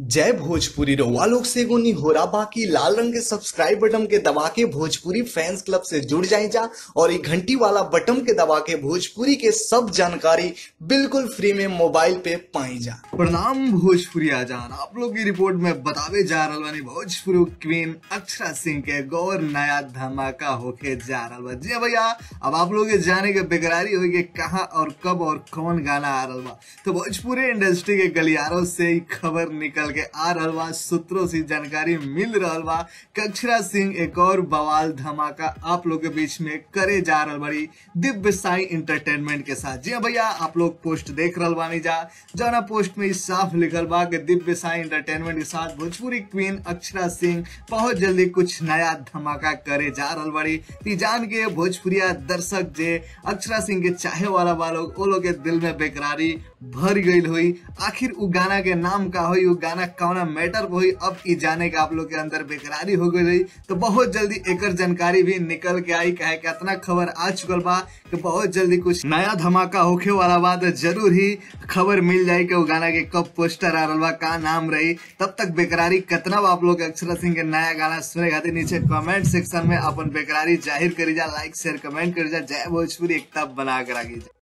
जय भोजपुरी रउआ लोग से एगो निहोरा बाकी लाल रंग के सब्सक्राइब बटन के दबा के भोजपुरी फैंस क्लब से जुड़ जाए जा और ये घंटी वाला बटन के दबा के भोजपुरी के सब जानकारी बिल्कुल फ्री में मोबाइल पे पाई जा प्रणाम भोजपुरी आजान आप लोग की रिपोर्ट में बतावे जा रहल बानी भोजपुरी क्वीन अक्षरा सिंह के गौर नया धमाका होके जा रहल बा जी हाँ भैया अब आप लोग के जाने के बेकरारी होई के कहाँ और कब और कौन गाना आ रहल बा तो भोजपुरी इंडस्ट्री के गलियारों से ही खबर निकल के आ रहल बा सूत्रों से जानकारी मिल रहल बा कि अक्षरा सिंह एक और बवाल धमाका आप लोग के बीच में करे जा रहल बड़ी दिव्य साई इंटरटेनमेंट के साथ जी हाँ भैया आप लोग पोस्ट देख रहल बानी जा जौना पोस्ट में ई साफ लिखल बा कि दिव्य साई इंटरटेनमेंट के साथ भोजपुरी क्वीन अक्षरा सिंह बहुत जल्दी कुछ नया धमाका करे जा रहल बड़ी ती जान के भोजपुरिया दर्शक जे अक्षरा सिंह के चाहे वाला बा लोग वो लोग के दिल में बेकरारी भर गईल हुई आखिर उ गाना के नाम का हुई उ गाना कौना मैटर पे हुई अब ई जाने का आप लोग के अंदर बेकरारी हो गई रही तो बहुत जल्दी एकर जानकारी भी निकल के आई कहे कि इतना खबर आ चुकल बा कि बहुत जल्दी कुछ नया धमाका होखे वाला बा तो जरूर ही खबर मिल जाए कि वो गाना के कब पोस्टर आ रहा बा का नाम रही तब तक बेकरारी कितना बा आप लोग अक्षरा सिंह के नया गाना सुने खातिर नीचे कमेंट सेक्शन में अपन बेकरारी जाहिर करी जा लाइक शेयर कमेंट करी जा जय भोजपुरी एक तब बना कर आगे जा